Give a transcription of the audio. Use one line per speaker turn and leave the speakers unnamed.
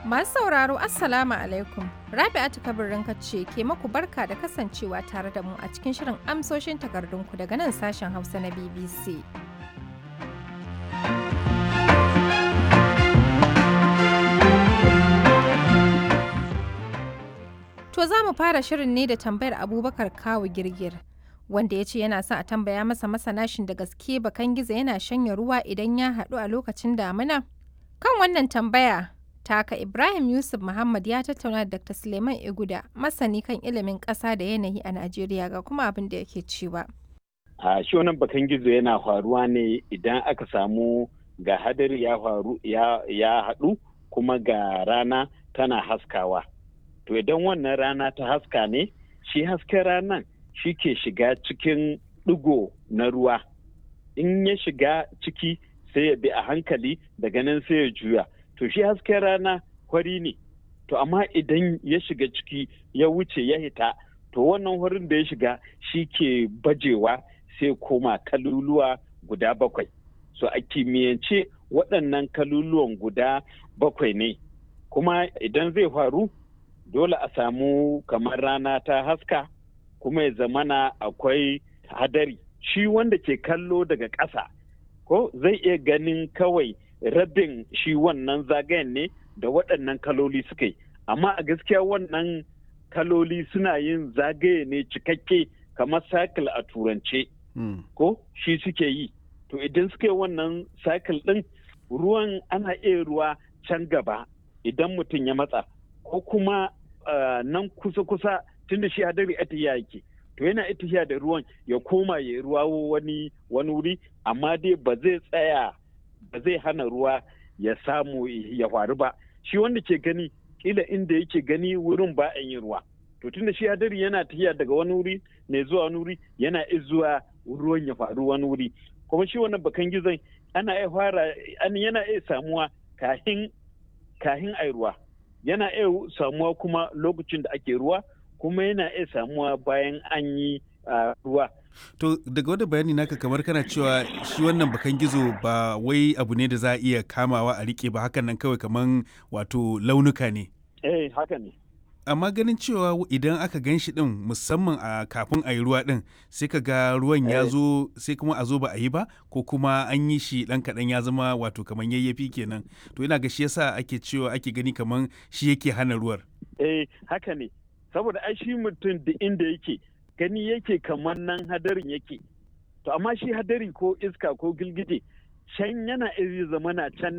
Masu sauraro Assalamu alaikum. Rabi'atu kabirin ce ke maku barka da kasancewa tare da mu a cikin shirin amsoshin takardunku daga nan sashen Hausa na BBC. To za mu fara shirin ne da tambayar Abubakar Kawu Girgir. Wanda ya ce yana son a tambaya masa masana shin da gaske bakan gizo yana shanya ruwa idan ya haɗu a lokacin damina? Kan wannan tambaya, taka Ibrahim Yusuf Muhammad ya tattauna da Dr. Suleiman Iguda, masani kan ilimin ƙasa da yanayi a Najeriya ga kuma abin da yake cewa.
A shi wannan bakan gizo yana faruwa ne idan aka samu ga hadari ya faru ya haɗu kuma ga rana tana haskawa. To idan wannan rana ta haska ne, shi hasken ranan shi ke shiga cikin ɗigo na ruwa. In ya shiga ciki sai ya bi a hankali daga nan sai ya juya. To shi hasken rana kwari ne. To amma idan ya shiga ciki ya wuce ya hita, to wannan wurin da ya shiga shi ke bajewa sai koma kaluluwa guda bakwai. So a kimiyyance waɗannan kaluluwan guda bakwai ne. Kuma idan zai faru, dole a samu kamar rana ta haska, kuma ya zamana akwai hadari. Shi wanda ke kallo daga ƙasa. ko zai iya ganin kawai rabin shi wannan zagayen ne da waɗannan kaloli suka yi amma a gaskiya wannan kaloli suna yin zagaye ne cikakke kamar cycle a turance ko shi suke yi to idan suka yi wannan cycle ɗin ruwan ana iya ruwa can gaba idan mutum ya matsa ko kuma nan kusa-kusa tunda shi hadari atiya yake to yana itiya da ruwan ya koma ya ruwa wani wani wuri amma dai ba zai tsaya ba zai hana ruwa ya samu ya faru ba shi wanda ke gani kila inda yake gani wurin ba a yin ruwa to tunda shi hadari yana tafiya daga wani wuri ne zuwa wani wuri yana zuwa ruwan ya faru wani wuri kuma shi wannan bakan gizon ana iya fara yana iya samuwa kahin kahin ai ruwa yana iya samuwa kuma lokacin da ake ruwa kuma yana iya samuwa bayan an yi ruwa.
To daga wani bayani naka kamar kana cewa shi wannan bakan gizo ba wai abu ne da za a iya kamawa a rike ba hakan nan kawai kamar wato launuka ne.
Eh haka ne.
Amma ganin cewa idan aka gan shi din musamman a kafin a yi ruwa din sai ka ga ruwan ya zo sai kuma a zo ba a yi ba ko kuma an yi shi dan kaɗan ya zama wato kamar yayyafi kenan to ina ga shi yasa ake cewa ake gani kamar shi yake hana ruwar.
Eh haka ne. saboda ai shi mutum da inda yake gani yake kamar nan hadarin yake to amma shi hadari ko iska ko gilgije can yana iya zama na can